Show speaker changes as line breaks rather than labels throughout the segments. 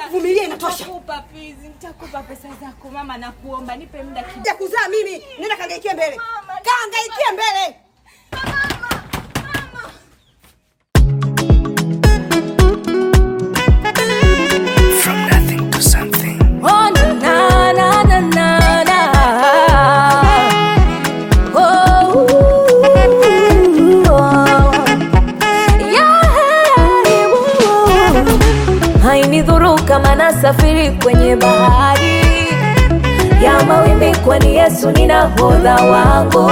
kuvumilia inatosha.
Nitakupa please, nitakupa pesa zako mama, nakuomba nipe muda kidogo.
Ya kuzaa mimi, nenda kangaikie mbele.
Mama,
Kangaikie mbele.
From nothing to something.
Oh, na, na, na, na, na, na. Oh, ooh, oh. Yeah, ooh. hainidhuru kama nasafiri kwenye bahari ya mawimbi, kwani Yesu ni nahodha wangu,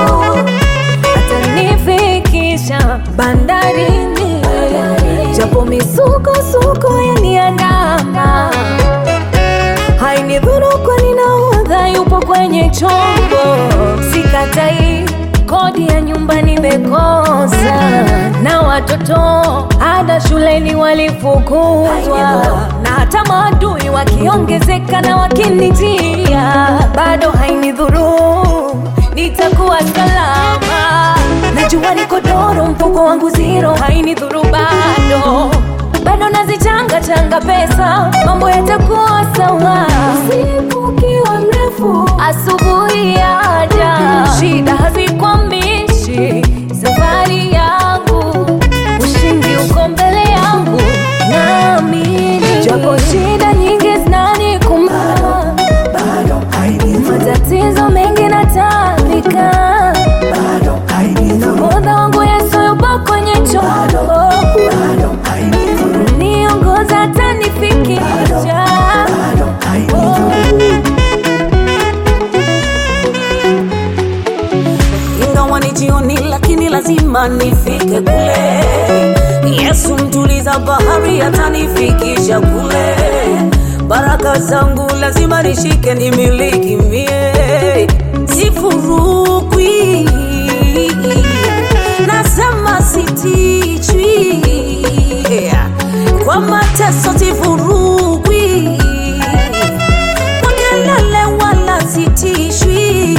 atanifikisha bandarini, japo misukosuko yaniandama hainidhuru kwani nahodha yupo kwenye chombo, sikatai kodi ya nyumba nimekosa, na watoto ada shuleni walifukuzwa, na hata maadui wakiongezeka na wakinijia, bado hainidhuru, nitakuwa salama. Najua niko doro, mfuko wangu zero, hainidhuru bado bado nazichanga changa pesa, mambo yatakuwa sawa. Usiku ukiwa mrefu, asubuhi yaja, shida hazikwambishi safari yangu, ushindi uko mbele yangu, naamini japo shida nyingi zinanikumba, matatizo mengi natambika, nahodha wangu Yesu yupo kwenye chombo niongoza tanifikisha
ingawa ni jioni, lakini lazima nifike kule. Yesu mtuliza bahari, atanifikisha kule. Baraka zangu lazima nishike, nimiliki mie, sifurukwi, nasema sitichwi, kwa mateso sifurukwi, kwa kelele wala sitishwi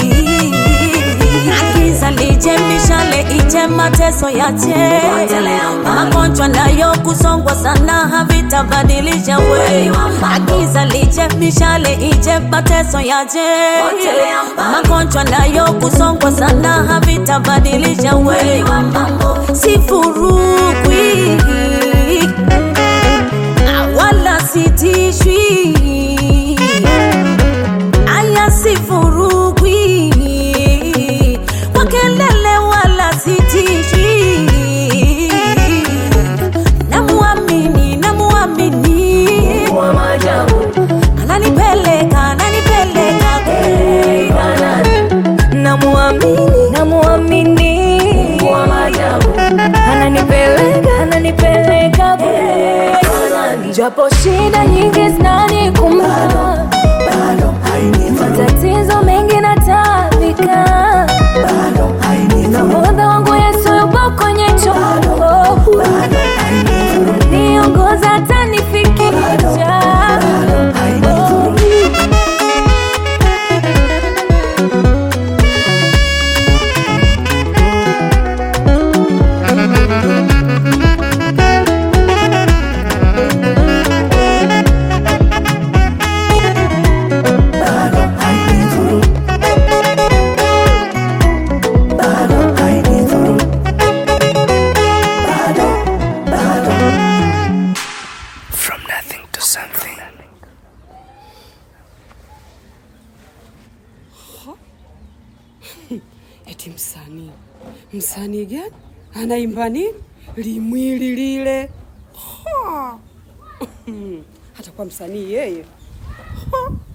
Giza lije, mishale ije, mateso yache, magonjwa nayo kusongwa sana havitabadilisha we. Giza lije, mishale ije, mateso yache, magonjwa nayo kusongwa sana havitabadilisha we. Sifurukwi wala sitishwi aya sifurukwi kwa kelele wala sitishwi namuamini namuamini
wa maajabu
ananipeleka ananipeleka kule.
namuamini namuamini wa maajabu ananipeleka ananipeleka kule. japo shida nyingi zinanikumba matatizo mengi natambika nahodha wangu Yesu yupo kwenye chombo niongoza atanifikisha
From nothing to something.
Eti msanii, msanii gani anaimba nini? Limwili lile Ha! hata kwa msanii yeye Ha!